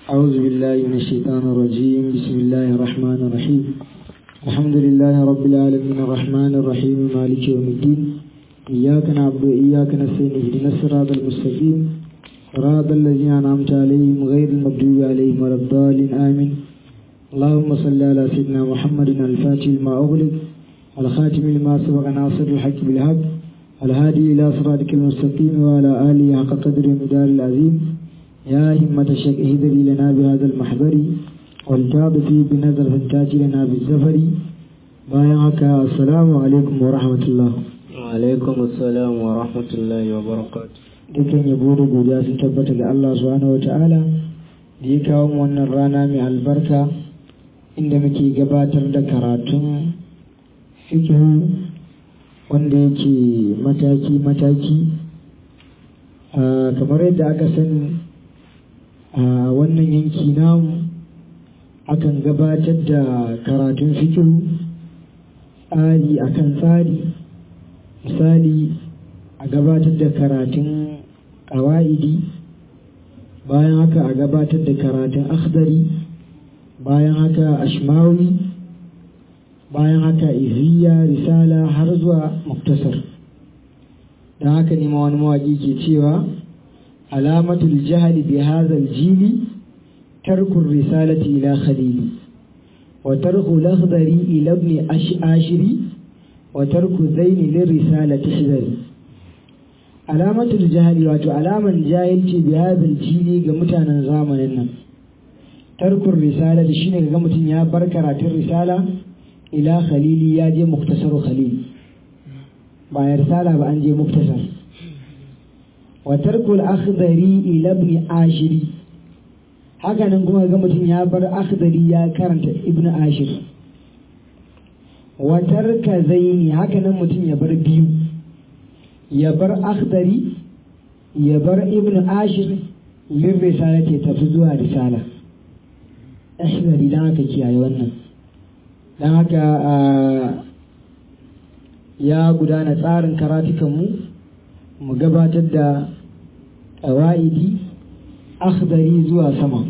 أعوذ بالله من الشيطان الرجيم بسم الله الرحمن الرحيم الحمد لله رب العالمين الرحمن الرحيم مالك يوم الدين إياك نعبد وإياك نستعين اهدنا الصراط المستقيم صراط الذين أنعمت عليهم غير المغضوب عليهم ولا الضالين آمين اللهم صل على سيدنا محمد الفاتح لما أغلق الخاتم لما سبق ناصر الحق بالحق الهادي إلى صراطك المستقيم وعلى آله حق قدر مدار العظيم يا همة الشيخ اهدري لنا بهذا المحضر والتاب فيه بنظر فانتاج لنا بالزفر بايعك السلام عليكم ورحمة الله alaikum assalam wa rahmatullahi wa barakatuh dukkan yabo da godiya sun tabbata ga Allah subhanahu wata'ala da ya kawo mu wannan rana mai albarka inda muke gabatar da karatun fikihu wanda yake mataki-mataki kamar yadda aka sani a wannan yanki namu akan gabatar da karatun fikihu tsari akan tsari misali a gabatar da karatun ƙawa'idi bayan haka a gabatar da karatun akhdari bayan haka ashmawi bayan haka iziya risala har zuwa muktasar don haka ne wani mawaƙi ke cewa alamatul jahali bi hadhal jili tarkun risalati ila khalili wa tarku lakhdari ila ibn ashiri wa tarku zaini lirrisalati hizari alamatul jahali wato alaman jahilci bi hadhal jili ga mutanen zamanin nan tarkun risala da shine ga mutum ya bar karatun risala ila khalili ya je muktasaru khalil ba ya risala ba an je muktasar wa tarkul akhdari ila ibn ashiri haka nan kuma ga mutum ya bar akhdari ya karanta ibn ashir wa tarka zaini haka nan mutum ya bar biyu ya bar akhdari ya bar ibn ashir lin risala ke tafi zuwa risala akhdari dan haka kiyaye wannan dan haka ya gudana tsarin karatukanmu mu gabatar da ƙawa'idi akhdari zuwa sama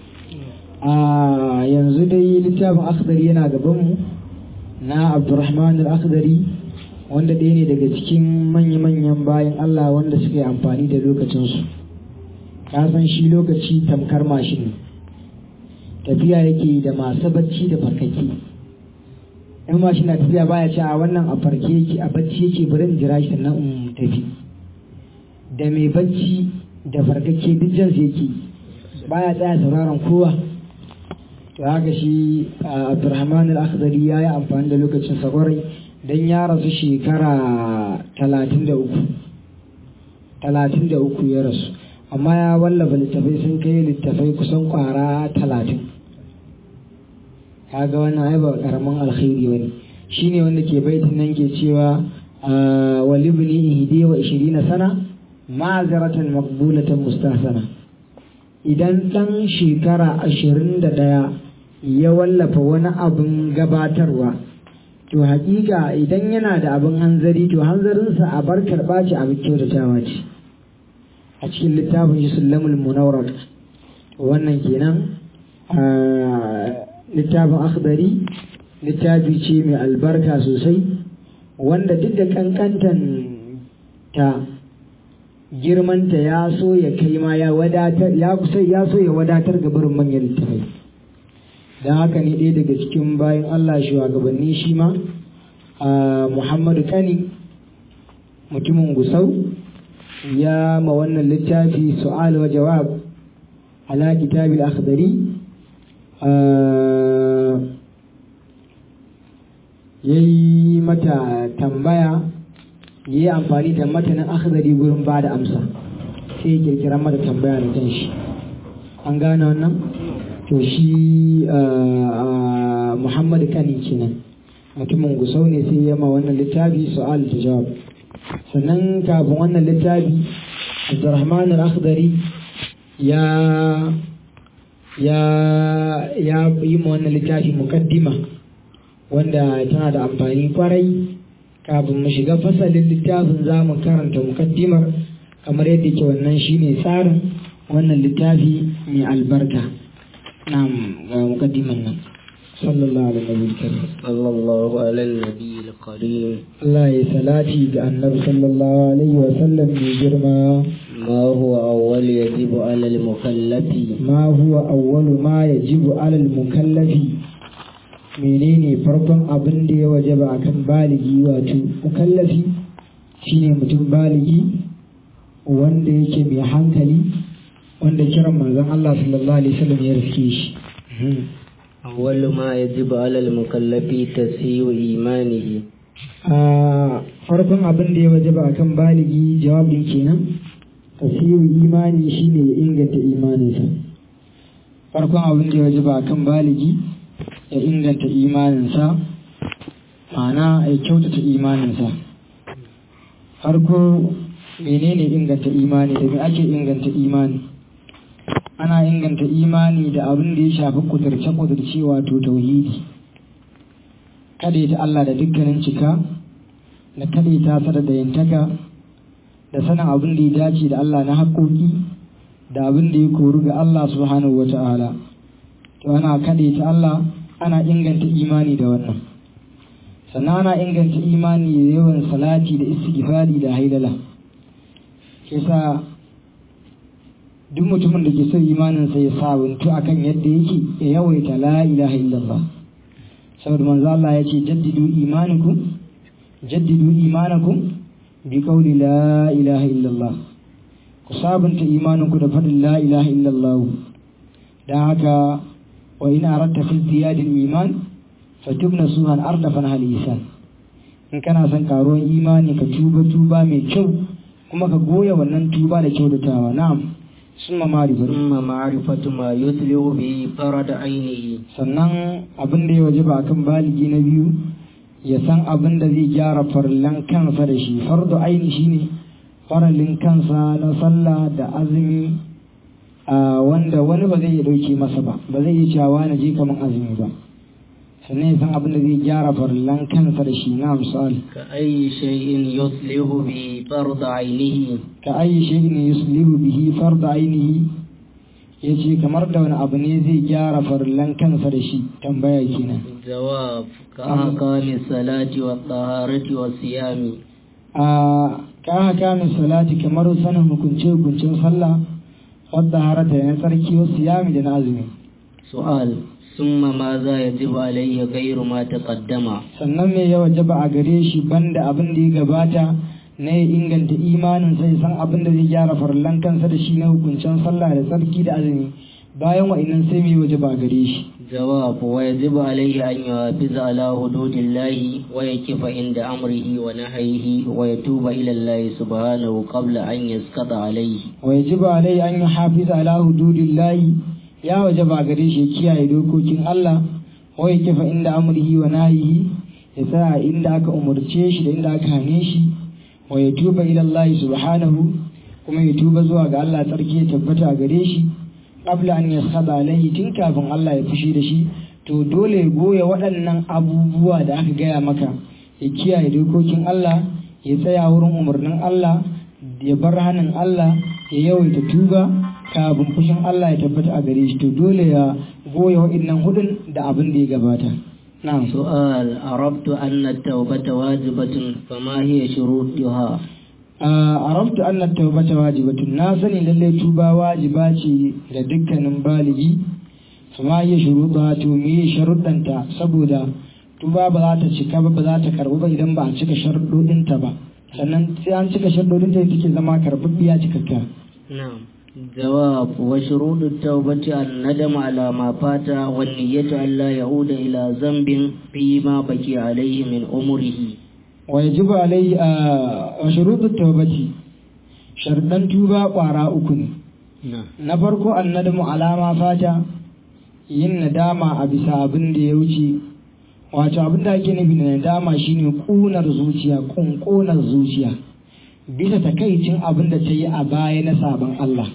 a yanzu dai littafin akhdari yana gabanmu na abdurrahman al-akhdari wanda ɗaya ne daga cikin manya-manyan bayan Allah wanda suka yi amfani da lokacinsu ka san shi lokaci tamkar mashin ne tafiya yake da masu bacci da farkaki in mashin na tafiya baya ce a wannan a farke yake a bacci yake bari in jira shi sannan in tafi da mai bacci da farkake duk jansu yake baya tsaya sauraron kowa to haka shi abdurrahman al-akhdari ya yi amfani da lokacin sakwarai don ya rasu shekara talatin da uku talatin da uku ya rasu amma ya wallafa littafai sun kai littafai kusan kwara talatin kaga wannan ai ba karamin alkhairi bane shine wanda ke baitin nan ke cewa wa libni ihdi wa 20 sana ma'azaratan maqbulatan mustahsana idan dan shekara ashirin da ɗaya ya wallafa wani abin gabatarwa to hakika idan yana da abin hanzari to hanzarinsa a bar karɓa ce abin kyautatawa ce a cikin littafin shi sullamul munawar wannan kenan littafin akhdari littafi ce mai albarka sosai wanda duk da kankantan ta girmanta ya so ya kai ma ya wadatar ya kusa ya so ya wadatar ga barin manyan littafai don haka ne ɗaya daga cikin bayan Allah shugabanni shi ma Muhammadu Kani mutumin Gusau ya ma wannan littafi su'al wa jawab ala kitabil akhdari ya yi mata tambaya ya yi amfani da matanin akhdari gurin ba da amsa sai ya kirkira mata tambaya da kanshi an gane wannan to shi muhammad kani kenan mutumin gusau ne sai ya ma wannan littafi su'al da jawab sannan kafin wannan littafi abdurrahman al-akhdari ya ya ya yi ma wannan littafi mukaddima wanda tana da amfani kwarai kafin mu shiga fasalin littafin za mu karanta mukaddimar kamar yadda ke wannan shine tsarin wannan littafi mai albarka na'am ga mukaddiman nan sallallahu alaihi wa sallam صلى الله على النبي الكريم Allah ya salati ga annabi sallallahu alaihi wa sallam mai girma ما هو أول يجب على المكلف ma huwa awwalu ma yajibu alal mukallafi menene farkon abin da ya wajaba akan baligi wato mukallafi shine mutum baligi wanda yake mai hankali wanda kiran manzon Allah sallallahu alaihi wasallam ya riske shi أول ما يجب على المكلف تسيء إيمانه a farkon abin da ya wajaba akan baligi jawabin kenan tasiru imani shine ya inganta imaninsa farkon abin da ya wajaba akan baligi ya inganta imaninsa ma'ana ya kyautata imaninsa farko menene inganta imani da me ake inganta imani ana inganta imani da abin da ya shafi kudurce-kudurce wato tauhidi kada ta Allah da dukkanin cika da kada ta sada da yantaka da sanin abin da ya dace da Allah na haƙoƙi da abin da ya koru ga Allah subhanahu wa ta'ala to ana kada ta Allah ana inganta imani da wannan sannan ana inganta imani da yawan salati da istighfari da haidala ke sa duk mutumin da ke so imaninsa ya sabuntu akan yadda yake ya yawaita la ilaha illallah saboda manzo Allah ya ce jaddidu imanakum jaddidu imanakum bi qawli la ilaha illallah ku sabunta imaninku da faɗin la ilaha illallah dan haka wa in aradta fi ziyadil iman fatubna suhan ardafan hal isan in kana son karuwan imani ka tuba tuba mai kyau kuma ka goya wannan tuba da kyautatawa na'am summa ma'rifatu ثم معرفة ما يتلو به فرد عينه sannan abin da ya waje ba kan baligi na biyu ya san abin da zai gyara farallan kansa da shi fardu aini shine faralin kansa na sallah da azumi a wanda wani ba zai iya dauke masa ba ba zai iya cewa na je kaman azumi ba sannan ya san abin da zai gyara farallan kansa da shi na misali كأي شيء يصلح به فرد عينه ka ayi shay'in yuslihu bihi fardu ainihi yace kamar da wani abu ne zai gyara farallan kansa da shi tambaya kenan جواب كأحكام الصلاة والطهارة والصيام a ka haka min salati kamar sanin hukunce hukuncin sallah wadda harata na tsarki wasu yami da na azumi سؤال ثم ماذا يجب عليه غير ما تقدم sannan me ya wajaba a gare shi banda abin da ya gabata na ya inganta imanin sai san abin da zai gyara farallan kansa da shi na hukuncin sallah da tsarki da azumi bayan wa'innan sai me ya wajaba a gare shi جواب ويجب عليه أن يحافظ على حدود الله ويكف عند أمره ونهيه ويتوب إلى الله سبحانه قبل أن يسقط عليه ويجب عليه أن يحافظ على حدود الله يا وجب gare shi kiyaye dokokin Allah wa ya kifa inda amrihi wa nahihi ya tsaya inda aka umarce shi da inda aka hane shi wa ya tuba ila Allah subhanahu kuma ya tuba zuwa ga Allah tsarki ya tabbata gare shi qabla an yaskhada alaihi tun kafin Allah ya fushi da shi to dole ya goya waɗannan abubuwa da aka gaya maka ya kiyaye dokokin Allah ya tsaya wurin umarnin Allah ya bar hannun Allah ya yawaita tuba kafin fushin Allah ya tabbata a gare shi to dole ya goya waɗannan hudun da abin da ya gabata na'am سؤال عرفت أن التوبة واجبة فما هي شروطها arabtu anna tawbata wajibatun na sani lalle tuba wajiba ce da dukkanin baligi kuma ya shuruɗa to me sharuɗanta saboda tuba ba za ta cika ba ba za ta karɓu ba idan ba a cika sharuɗoɗinta ba sannan sai an cika sharuɗoɗinta da take zama karɓaɓɓiya cikakka نعم جواب وشروط التوبة الندم على ما فات والنية أن لا يعود إلى ذنب فيما بقي عليه من عمره wa yajibu alai a shuruɗin tawbati sharɗan tuba ƙwara uku ne نعم na farko annadamu alama fata yin nadama a bisa abin da ya wuce wato abin da ake nufi da nadama shine ƙunar zuciya ƙunƙunar zuciya bisa takaicin abin da ta yi a baya na sabon Allah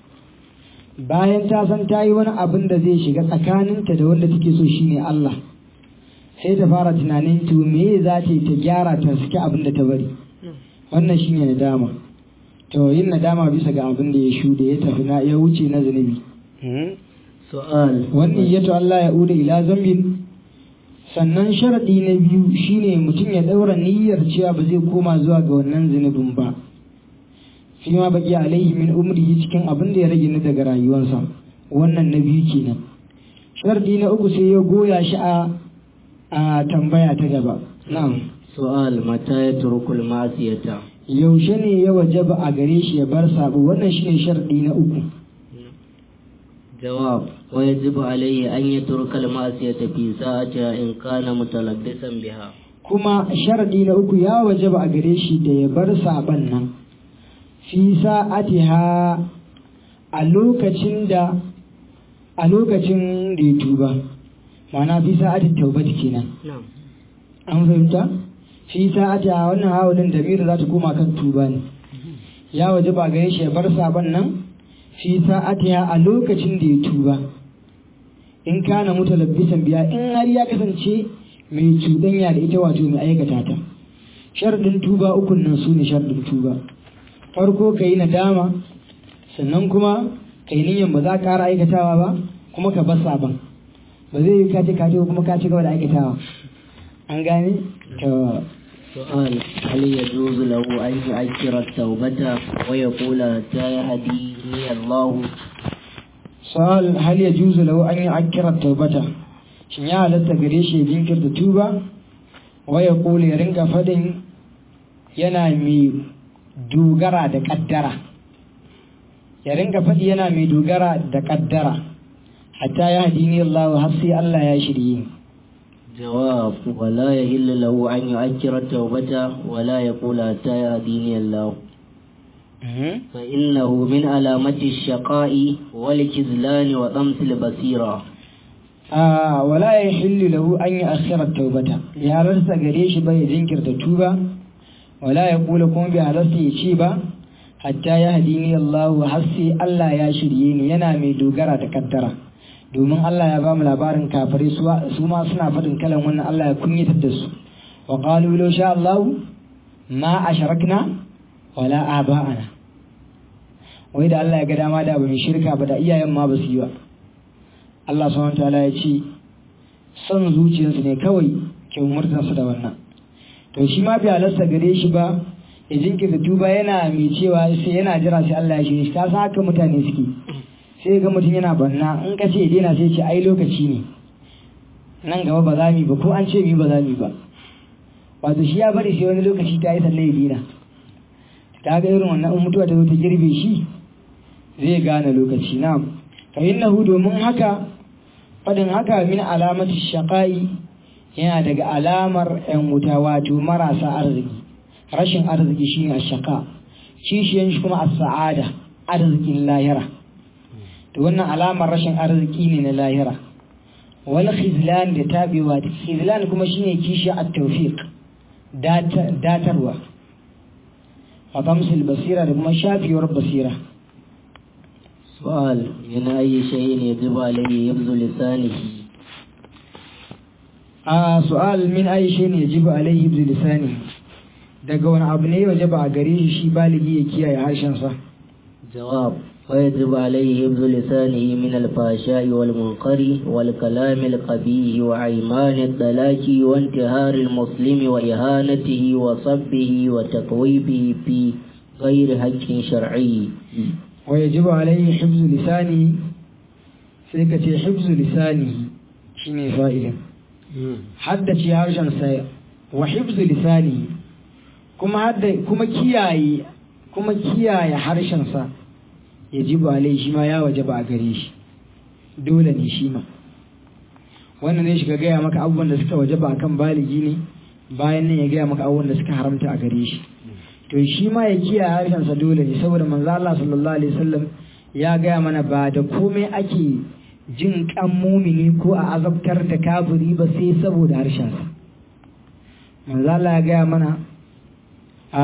bayan ta san ta yi wani abin da zai shiga tsakaninta da wanda take so shine Allah sai ta fara tunanin to me za ta yi ta gyara ta saki abin da ta bari wannan shine nadama to yin nadama bisa ga abin da ya shuɗe ya tafi na ya wuce na zunubi su'al wannan yato Allah ya uda ila zambin sannan sharadi na biyu shine mutum ya daura niyyar cewa ba zai koma zuwa ga wannan zunubin ba fi ma baki alaihi min umrihi cikin abin da ya rage ni daga rayuwarsa wannan na biyu kenan sharadi na uku sai ya goya shi a a tambaya ta gaba na'am su'al mata ya turkul ma'asiyata yaushe ne ya wajaba a gare shi ya bar sabo wannan shine sharadi na uku جواب ويجب عليه أن يترك المعصية في ساعتها إن كان متلبسا بها kuma sharadi na uku ya wajaba a gare shi da ya bar saban nan fi sa'atiha a lokacin da a lokacin da ya tuba ma'ana fi sa'atin taubati kenan نعم an fahimta fi sa'atiha wannan hawalin da za ta koma kan tuba ne ya wajaba a gare shi ya bar saban nan fi sa'atiha a lokacin da ya tuba in kana mutalabbisan biya in har ya kasance mai cuɗanya da ita wato mai aikata ta sharadin tuba ukun nan su ne sharadin tuba farko ka yi nadama sannan kuma ka yi niyyar ba za ka ƙara aikatawa ba kuma ka bar sabon ba zai yi kace kace kuma ka ci gaba da aikatawa an gane to سؤال هل يجوز له أن يؤخر التوبة ويقول حتى يهديني الله sa'al hal ya juzu lahu an yi akira taubata shin ya halatta gare shi ya jinkirta tuba wa ya kula ya ringa fadin yana mai dogara da kaddara ya ringa fadi yana mai dogara da kaddara hatta ya hadini Allah har sai Allah ya shirye ni جواب ولا يهل له أن يؤخر التوبة ولا يقول حتى يهديني الله فإنه من علامة الشقاء والكذلان وطمس البصيرة a wala ya hillu lahu an yi akhirar taubata bai halarta gare shi ba ya jinkirta tuba wala ya kula kuma bai halarta ya ce ba hatta ya hadini Allah har sai Allah ya shirye ni yana mai dogara da kaddara domin Allah ya ba mu labarin kafirai su su ma suna faɗin kalan wannan Allah ya kunyatar da su wa qalu law sha Allah ma asharakna wala aba'ana wai da Allah ya ga dama da ba mu shirka ba da iyayen ma ba su yi ba Allah subhanahu wataala ya ce son zuciyarsu ne kawai ke umurtansu da wannan to shi ma bai halasta gare shi ba ya jinkirta tuba yana mai cewa sai yana jira sai Allah ya shirye shi ka san haka mutane suke sai ga mutum yana banna in ka ce ya daina sai ce ai lokaci ne nan gaba ba za mu yi ba ko an ce mu yi ba za mu yi ba wato shi ya bari sai wani lokaci ta yi sannan ya daina ta ga irin wannan in mutuwa ta zo ta girbe shi zai gane lokaci na fa innahu domin haka fadin haka min alamati shaqai yana daga alamar yan wuta wato marasa arziki rashin arziki shine ashqa kishiyan shi kuma as-sa'ada arzikin lahira to wannan alamar rashin arziki ne na lahira wal khizlan da tabewa khizlan kuma shine kishi at-tawfiq datarwa wa tamsil basira da kuma shafiyar basira سؤال من أي شيء يجب عليه حفظ لسانه a su'al min ayi shi ne yajibu alaihi bi lisani daga wani abu ne wajaba a gare shi shi baligi ya kiyaye harshen sa جواب ويجب عليه حفظ لسانه من الفحشاء والمنكر والكلام القبيح وأيمان الطلاق وانتهار المسلم وإهانته وصبه وتقويبه في غير حق شرعي wa yajibu alaihi hifzu lisani sai ka ce hifzu lisani shine fa'ilin haddace harshen sa wa hifzu lisani kuma hadda kuma kiyaye kuma kiyaye harshen sa yajibu alaihi shi ma ya wajaba a gare shi dole ne shi ma wannan ne shiga gaya maka abubuwan da suka wajaba akan baligi ne bayan nan ya gaya maka abubuwan da suka haramta a gare shi to shi ma ya kiyaye harshensa dole ne saboda manzo Allah sallallahu alaihi wasallam ya gaya mana ba da komai ake jin kan mumini ko a azabtar da kafiri ba sai saboda harshensa manzo Allah ya gaya mana a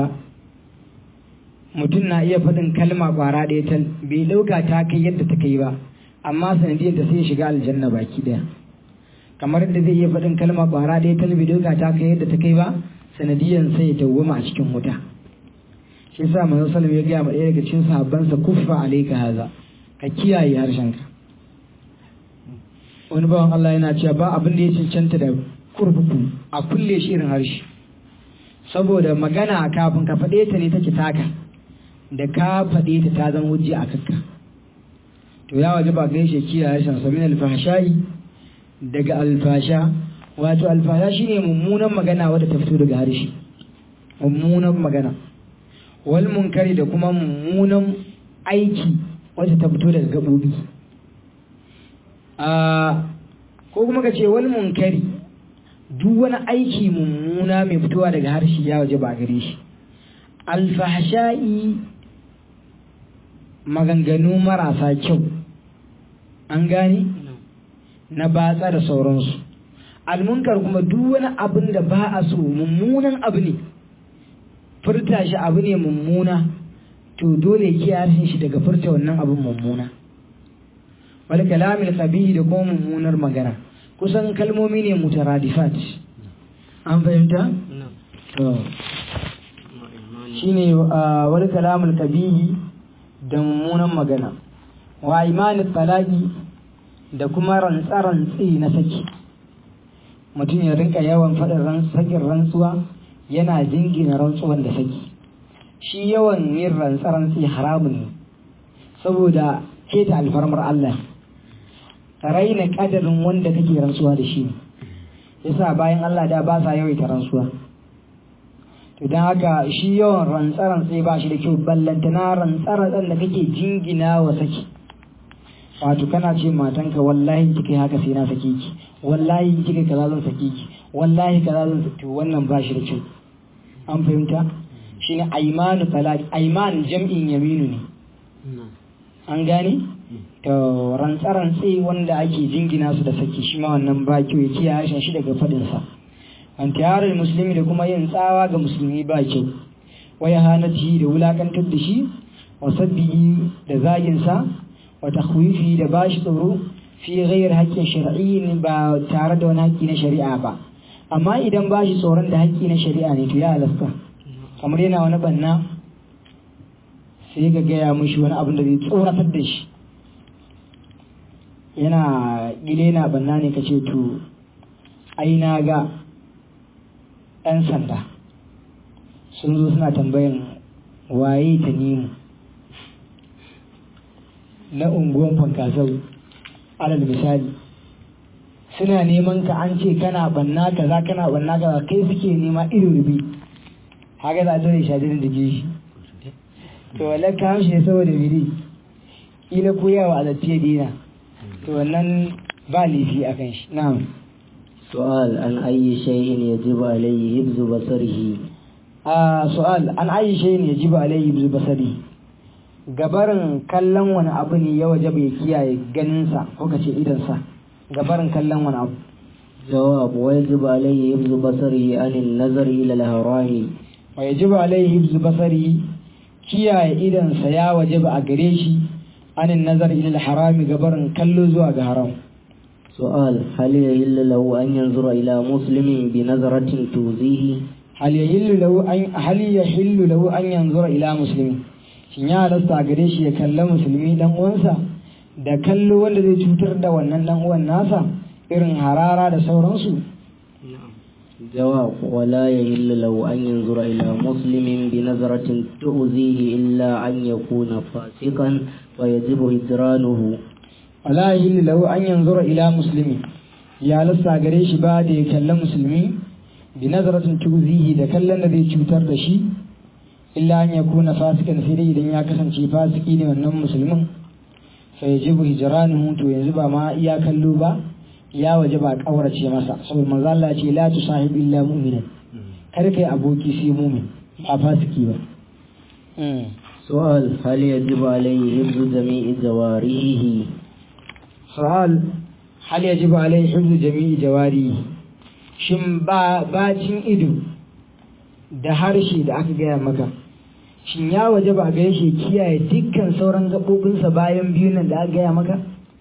mutum na iya faɗin kalma ƙwara ɗaya tal bai ɗauka ta kai yadda ta kai ba amma sanadiyar ta sai ya shiga aljanna baki ɗaya kamar yadda zai iya faɗin kalma ƙwara ɗaya tal bai ɗauka ta kai yadda ta kai ba sanadiyan sai ya dawwama a cikin wuta shi yasa manzon sallam ya gaya ma ɗaya daga cikin sahabbansa kuffa alayka haza ka kiyaye harshenka wani bawan Allah yana cewa ba abin da ya cancanta da kurkuku a kulle shi irin harshe saboda magana kafin ka faɗe ta ne take taka da ka faɗe ta ta zama hujja a kakka to ya waje ba gaishe kiyaye harshen sa min alfahsha'i daga alfasha wato alfasha shine mummunan magana wadda ta fito daga harshe mummunan magana wal munkari da kuma mummunan aiki wadda ta fito daga gabobi a ko kuma ka ce wal munkari duk wani aiki mummuna mai fitowa daga harshe ya waje ba gare shi alfahsha'i maganganu marasa kyau an gane na batsa da sauransu almunkar kuma duk wani abin da ba a so mummunan abu ne furta shi abu ne mummuna to dole ki harshen shi daga furta wannan abin mummuna wal kalamil qabihi da kuma mummunar magana kusan kalmomi ne mutaradifat an fahimta to shine wal kalamul qabihi da mummunan magana wa imanin talaki da kuma rantsarantsi na saki mutum ya rinka yawan faɗin sakin rantsuwa yana jingina rantsuwan da saki shi yawan yin rantsarantsi haramun ne saboda keta alfarmar Allah raina kadarin wanda kake rantsuwa da shi yasa bayan Allah da ba sa yawaita rantsuwa to don haka shi yawan rantsarantsi ba shi da kyau ballantana rantsarantsan da kake jingina wa saki wato kana ce matanka wallahi kika haka sai na sake ki wallahi kika kaza zan sake ki wallahi kaza zan sake wannan ba shi da kyau an fahimta shine aymanu talaq ayman jam'in yaminu ne an gane to rantsarantsi wanda ake jingina su da saki shi ma wannan ba kyau ya kiyaye harshen shi daga fadin sa antiyarar musulmi da kuma yin tsawa ga musulmi ba kyau waya hanati da wulakantar da shi wa sabbihi da zagin sa wa takhwifi da bashi tsoro fi ghayr haqqin shar'iyyin ba tare da wani haƙƙi na shari'a ba amma idan bashi tsoron da haƙƙi na shari'a ne to ya halasta kamar yana wani banna sai ga gaya mishi wani abin da zai tsoratar da shi yana gile na banna ne kace to ai na ga 'yan sanda sun zo suna tambayan waye ta nemo na unguwan fankasau alal misali suna neman ka an ce kana banna kaza kana banna kaza kai suke nema ido rubi haka za a dole shadirin da shi to wallan ka hamshi ne saboda biri kila koyawa a zattiya dina to wannan ba laifi a kan shi na'am سؤال عن أي شيء يجب عليه حفظ بصره آه سؤال عن أي شيء يجب عليه حفظ بصره gabarin kallon wani abu ne ya waje bai kiyaye ganinsa ko kace idansa gabarin kallon wani abu جواب ويجب عليه حفظ بصره عن النظر إلى الحرام wa yajibu alaihi hifzu basari kiyaye idansa ya wajaba a gare shi anin nazar ila harami gabarin kallo zuwa ga haram سؤال هل يحل له أن ينظر إلى مسلم بنظرة تؤذيه hal yahillu lahu an hal yahillu lahu an yanzura ila muslimi shin ya halasta gare shi ya kalla musulmi dan uwansa da kallo wanda zai cutar da wannan dan uwan nasa irin harara da sauransu جواب ولا يحل له أن ينظر إلى مسلم بنظرة تؤذيه إلا أن يكون فاسقا ويجب هجرانه wala yahillu lahu an yanzura ila muslimi ya halasta gare shi ba da ya kalla musulmi bi nazaratin tuzihi da kallon da zai cutar da shi illa an yakuna fasikan sai dai idan ya kasance fasiki ne wannan musulmin fa yajibu hijranuhu to yanzu ba ma iya kallo ba ya waje ba kaurace masa saboda manzo Allah ya ce la tusahib illa mu'minan kar kai aboki sai mu'min ba fasiki ba سؤال هل يجب عليه حفظ جميع جوارحه su'al hal yajibu alaihi hifzu jami'i jawari shin ba bacin ido da harshe da aka gaya maka shin ya waje ba gare shi kiyaye dukkan sauran gaɓoɓinsa bayan biyu nan da aka gaya maka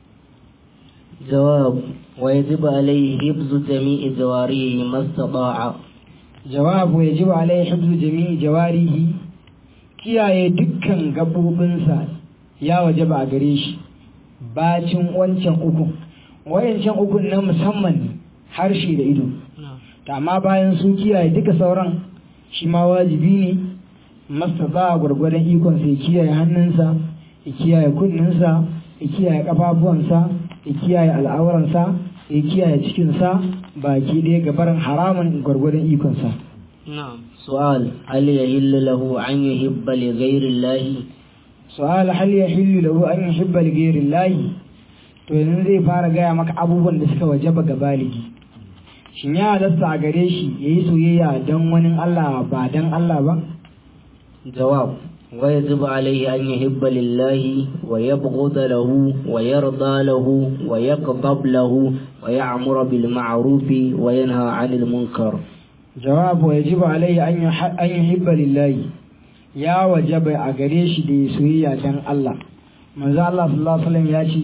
جواب ويجب عليه حفظ جميع جوارحه ما استطاع jawabu yajibu alaihi hifzu jami'i jawarihi kiyaye dukkan gaɓoɓinsa ya waje ba gare shi bacin wancan uku wayancan ukun na musamman ne harshe da ido amma bayan su kiyaye duka sauran shi ma wajibi ne masa za a gwargwadon ikon sai kiyaye hannunsa ya kiyaye kunninsa ya kiyaye kafafuwansa ya kiyaye al'auransa ya kiyaye cikinsa baki ɗaya gabarin haramun gwargwadon ikonsa نعم سؤال هل يهل له أن يحب لغير الله su'al hal yahillu lahu an yuhibba li ghayri llahi to yanzu zai fara gaya maka abubuwan da suka wajaba ga baligi shin ya halasta a gare shi yayi soyayya dan wani Allah ba dan Allah ba جواب ويجب عليه أن يحب لله ويبغض له ويرضى له ويغضب له ويعمر بالمعروف وينهى عن المنكر jawab wa yajibu alayhi an yuha- an yuhibba lillahi ya wajaba a gare shi da ya soyayya dan Allah manzo Allah sallallahu alaihi wasallam ya ce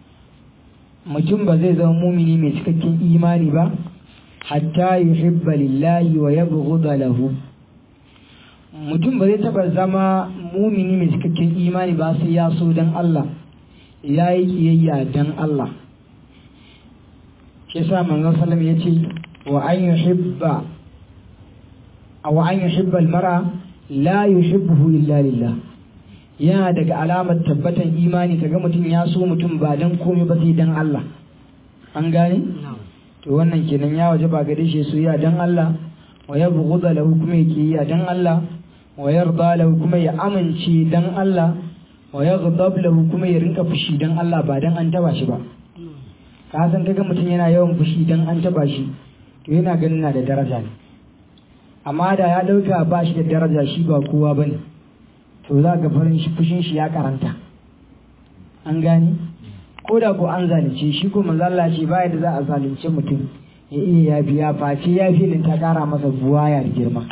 mutum ba zai zama mumini mai cikakken imani ba hatta yuhibba lillahi wa yabghudha lahu mutum ba zai taba zama mumini mai cikakken imani ba sai ya so dan Allah ya yi kiyayya dan Allah shi yasa manzo sallallahu alaihi wasallam ya ce wa an yuhibba aw an yuhibba al-mar'a la yuhibbuhu illa lillah yana daga alamar tabbatan imani kaga mutum ya so mutum ba dan komai ba sai dan Allah an gane to wannan kenan ya waje ba gare shi soyayya dan Allah wa yabghudha lahu kuma yake ya dan Allah wa yarda lahu kuma ya amince dan Allah wa yaghdab lahu kuma ya rinka fushi dan Allah ba dan an taba shi ba ka san kaga mutum yana yawan fushi dan an taba shi to yana ganin na da daraja ne amma da ya dauka ba shi da daraja shi ba kowa bane to za ga farin shi fushin shi ya karanta an gane ko da ko an zalunce shi ko manzo Allah ce baya da za a zalunce mutum ya iya yafi ya face ya filin ta kara masa buwaya da girma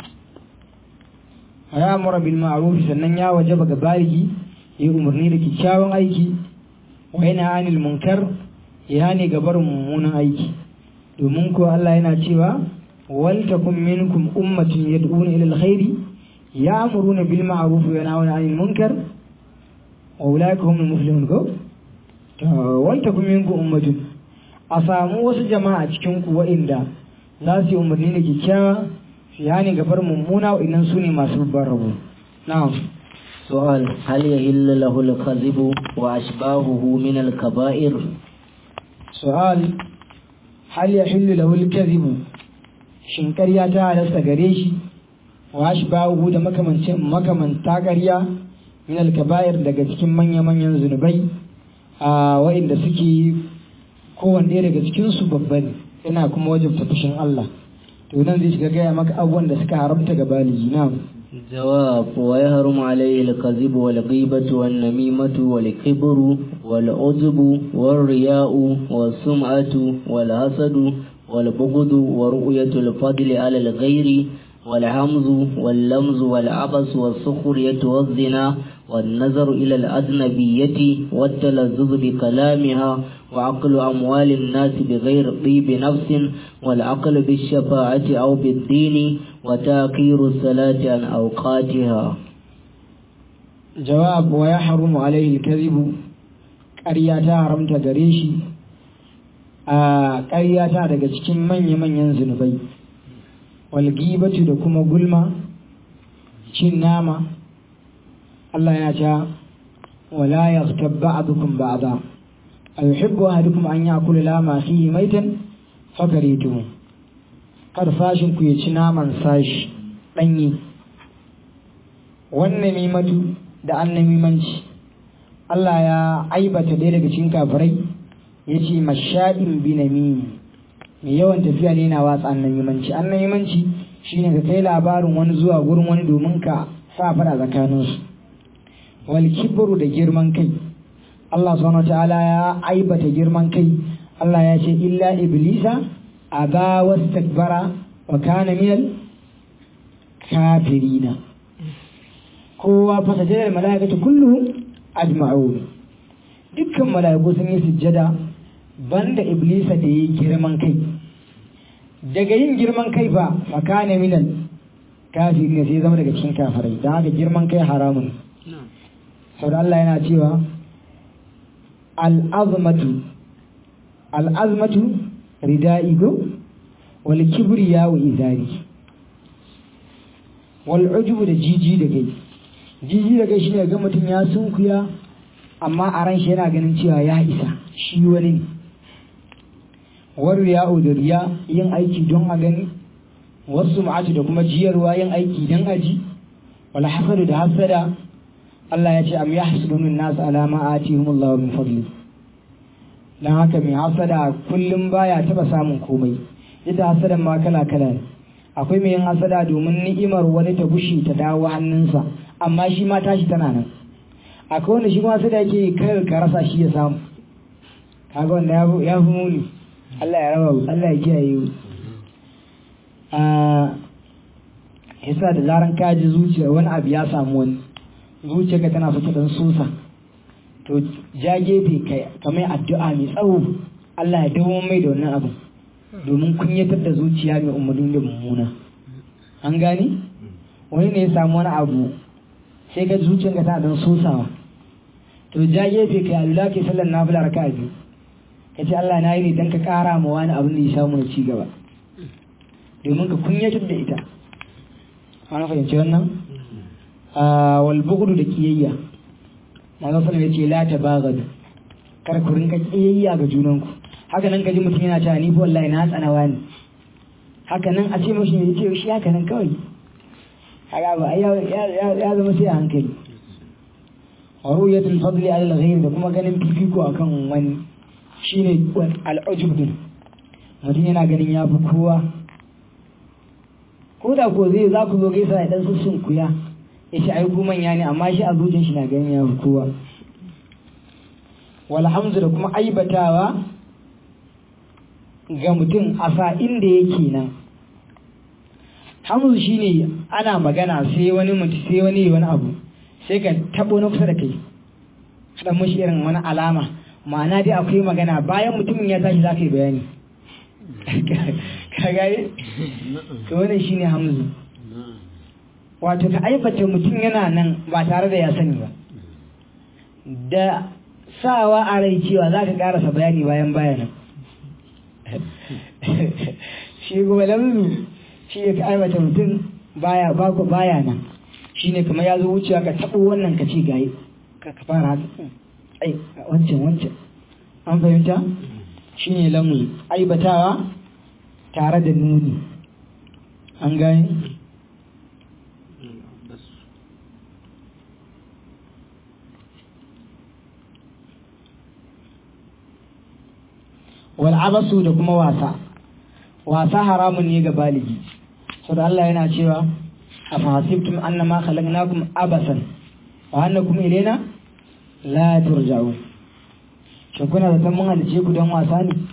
ya amura bil ma'ruf sannan ya wajaba ga baligi ya umarni da kyakkyawan aiki wa yana anil munkar ya ne ga barin mummunan aiki domin ko Allah yana cewa wal takum minkum ummatun yad'una ila alkhairi ya'muruna bil ma'ruf wa yanhauna 'anil munkar wa ulaika humul muflihun ko wal takum minkum ummatun a samu wasu jama'a cikin ku wa'inda za su yi umarni da kyakkyawa su yani gabar mummuna wa'innan su ne masu babban rabo na'am سؤال هل يهل له الكذب وأشباهه من الكبائر su'al hal yahillu lahu al-kadhibu shin ƙarya ta halasta gare shi wa ashbahu da makamancin makamanta ƙarya min al-kaba'ir daga cikin manya-manyan zunubai a wa'inda suke kowanne ɗaya daga cikin su babba ne yana kuma wajabta fushin Allah to nan zai shiga gaya maka abubuwan da suka haramta ga baligi na'am جواب ويهرم عليه الكذب والغيبة والنميمة والكبر والعجب والرياء والسمعة والحسد والبغض ورؤية الفضل على الغير والهمز واللمز والعبس والسخرية والزنا والنظر إلى الأجنبية والتلذذ بكلامها وعقل أموال الناس بغير طيب نفس والعقل بالشفاعة أو بالدين وتأخير الصلاة عن أوقاتها jawab wa ya harumu alaihi kadhibu ƙarya ta haramta gare shi a ƙarya ta daga cikin manya-manyan zunubai walgibatu da kuma gulma cin nama Allah ya ta wala yaghtab ba'dukum ba'da ayuhibbu ahadukum an ya'kula lama fihi maitan fakaritumu kar sashin ku ya ci naman sashi ɗanye wannan mimatu da annamimanci Allah ya aibata ɗaya daga cikin kafirai ya ce mashaɗin binamimi mai yawan tafiya ne na watsa annamimanci annamimanci shine ka kai labarin wani zuwa gurin wani domin ka sa faɗa tsakaninsu wal kibru da girman kai Allah subhanahu ta'ala ya aibata girman kai Allah ya ce illa iblisa aba wastakbara wa kana minal kafirina kowa fasajada da mala'ikatu kulluhum ajma'un dukkan mala'iku sun yi sujjada banda iblisa da yi girman kai daga yin girman kai fa fakana minal kafiri ne sai zama daga cikin kafirai don haka girman kai haramun sau Allah yana cewa al'azmatu al'azmatu rida'i go wal kibriya wa izari wal ujubu da jiji da kai jiji da kai shine ga mutum ya sunkuya amma a ran shi yana ganin cewa ya isa shi wani ne war riya'u da riya yin aiki don a gani wasu ma'atu da kuma jiyarwa yin aiki don aji wal hasadu da hasada Allah ya ce am yahsudun nas ala ma atihumullahu min fadli dan haka mai hasada kullum baya taba samun komai ita hasadan ma kala kala ne akwai mai yin hasada domin ni'imar wani ta gushi ta dawo hannunsa amma shi ma tashi tana nan akwai wanda shi kuma hasada yake kar ka rasa shi ya samu kaga wanda ya fi muni Allah ya raba Allah ya kiyaye a yasa da zaran ka ji zuciya wani abu ya samu wani zuciyarka tana fita dan sosa to ja gefe kamar addu'a mai tsawo Allah ya dawo mai da wannan abu domin kunyatar da zuciya mai umarni da mummuna an gane wani ne ya samu wani abu sai ka zuciyarka tana dan sosawa to ja gefe kai alula kai sallar nafila raka'a biyu ka ce Allah na yi ne don ka kara ma wani abin da ya samu na ci gaba domin ka kunyatar da ita an fahimci wannan wal bughdu da kiyayya manzo sallallahu alaihi la tabaghadu kar ku rinka kiyayya ga junanku haka nan kaji mutum yana cewa ni fa wallahi na tsana wani haka nan a ce mashi ya ce shi haka nan kawai haka ba ya zama sai a hankali wa ru'yatul fadli ala al-ghayr da kuma ganin fifiko akan wani shine al-ujub din mutum yana ganin ya fi kowa ko da ko zai za ku zo gaisa ya dan sussun kuya ya ce ai ku manya ne amma shi a zuciyar shi na ganin ya fi kowa walhamdu da kuma aibatawa ga mutum a sa'in da yake nan hamzu shine ana magana sai wani mutum sai wani wani abu sai ka tabo na kusa da kai haɗa mashi irin wani alama ma'ana dai akwai magana bayan mutumin ya tashi za ka yi bayani ka gane to wannan shine hamzu wato ka aibata mutum yana nan ba tare da ya sani ba da sawa a rai cewa za ka karasa bayani bayan bayanan shi kuma lamzu shi ya ka aibata mutum baya bako baya nan shi ne kamar ya zo wucewa ka taɓo wannan ka ce gaye ka fara haka ai wancan wancan an fahimta shi ne lamu aibatawa tare da nuni an gani wal'abasu da kuma wasa wasa haramun ne ga baligi sau da Allah yana cewa a fahasibtum annama khalaqnakum abasan wa annakum ilaina la turja'un shin kuna da mun halice ku don wasa ne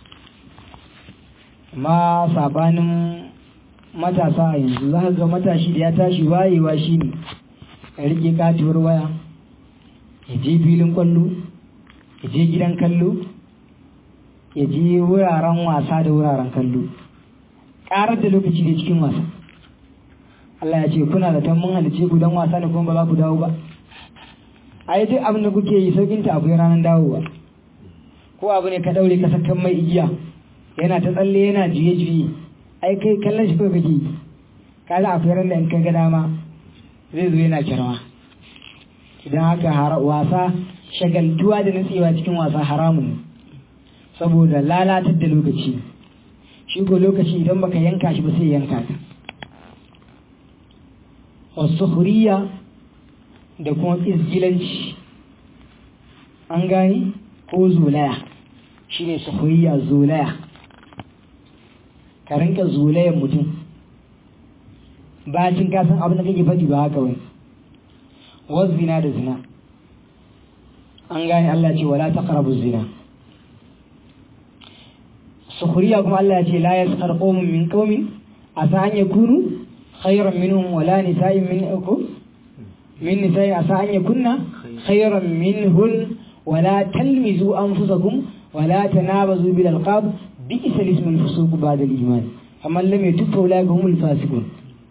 amma sabanin matasa a yanzu za ga matashi da ya tashi wayewa shine ya rike katuwar waya ya je filin kwallo ya je gidan kallo ya je wuraren wasa da wuraren kallo ƙarar da lokaci da cikin wasa Allah ya ce kuna da mun halice ku don wasa ne kuma ba za ku dawo ba a yi duk abin da kuke yi saukin ta akwai ranar dawowa ko abu ne ka daure ka sakan mai igiya yana ta tsalle yana juye juye ai kai kallon shi kawai kake yi kaga akwai ran da in ka ga dama zai zo yana kirma idan haka wasa shagaltuwa da nutsewa cikin wasa haramun ne saboda lalatar da lokaci shi ko lokaci idan baka yanka shi ba sai yanka ka wasu huriya da kuma izgilanci an gani ko zolaya shi ne suhuriya zolaya ka rinka zolayan mutum bacin kasan abin da kake faɗi ba haka wani wasu zina da zina an gane Allah ce wala taqrabu zina sukhriya kuma Allah ya ce la yaskhar qaumun min qaumin asa an yakunu khayran minhum wala nisa'in min uku min nisa'in asa an yakunna khayran minhun wala talmizu anfusakum wala tanabazu bil alqab bi'sa ismul fusuq ba'da al iman amma lam yatub fa ulai humul fasiqun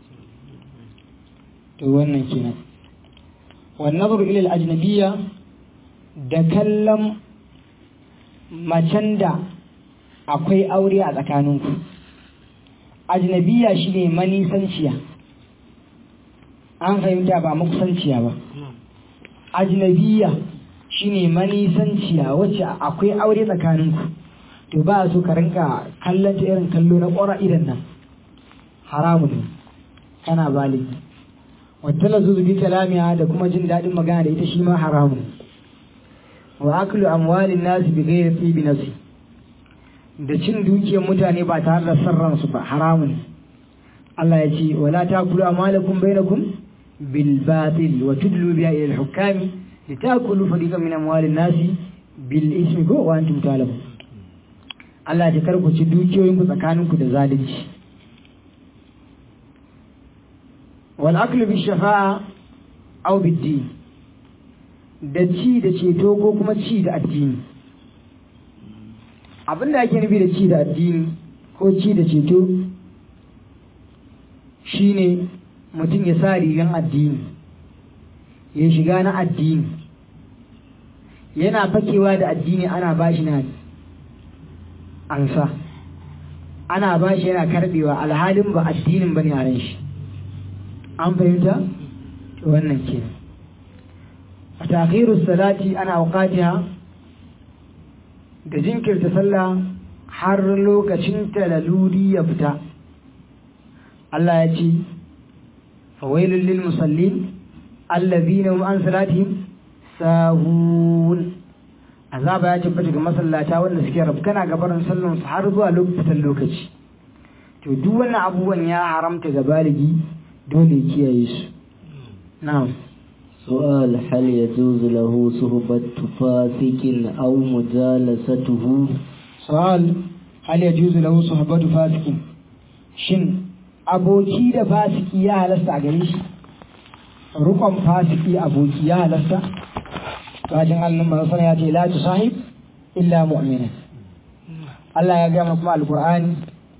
to wannan kenan wan nadru ila al ajnabiyya da kallon macen da akwai aure a tsakaninku ajnabiya shine manisanciya an fahimta ba makusanciya ba ajnabiya shine manisanciya wacce akwai aure tsakaninku to ba so ka rinka kallon ta irin kallo na ƙwara idan nan haramun ne kana baligi wata lazuzu bi kalamiya da kuma jin daɗin magana da ita shi ma haramun wa aklu amwalin nasi bi ghairi tibi nafsi da cin dukiyar mutane ba tare da sarran su ba haramun Allah ya ce wala takulu amwalakum bainakum bil batil wa tudlu biha ila al hukami litakulu fariqan min amwalin nasi bil ismi ko wa antum ta'lamun Allah ya karku ci dukiyoyin ku tsakaninku da zalunci wal aklu bi shafa'a aw bid din da ci da ceto ko kuma ci da addini abinda ake nufi da ci da addini ko ci da ceto shine mutum ya sa rigan addini ya shiga na addini yana fakewa da addini ana bashi na ansa ana bashi yana karbewa alhalin ba addinin bane a ran shi an fahimta wannan kenan takhiru salati ana auqatiha da jinkirta sallah har lokacin ta laluri ya fita Allah ya ce fawailul lil musallin allazina hum an salatihim sahun azaba ya tabbata ga masallata wanda suke rabkana gabarin sallan su har zuwa lokacin lokaci to duk wannan abubuwan ya haramta ga baligi dole kiyaye su na'am سؤال هل يجوز له صحبة فاسق أو مجالسته سؤال هل يجوز له صحبة فاسق shin aboki da fasiki ya halasta a gare shi rukon fasiki aboki ya halasta bajin allon manasana ya ce la tu sahib illa mu'mina Allah ya gama kuma alkur'ani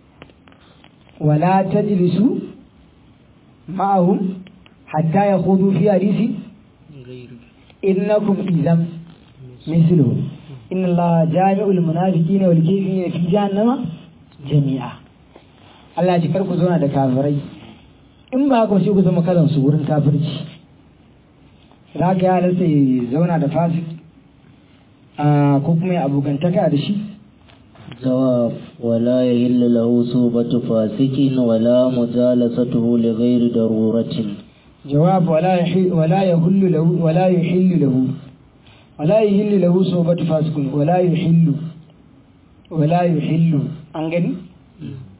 wala tajlisu ma'ahum hatta yakhudu fi hadisi innakum idan misluhu inna allaha jami'ul munafiqina wal kafirina fi jahannama jami'a Allah ya kar ku zauna da kafirai in ba haka sai ku zama kalan su wurin kafirci za ka ya halatta ya zauna da fasik ko kuma ya abokantaka da shi جواب ولا يهل له صحبة فاسق ولا مجالسته لغير ضرورة جواب ولا يحل ولا يحل له ولا يحل له ولا يحل له صحبة فاسق ولا يحل ولا يحل an gani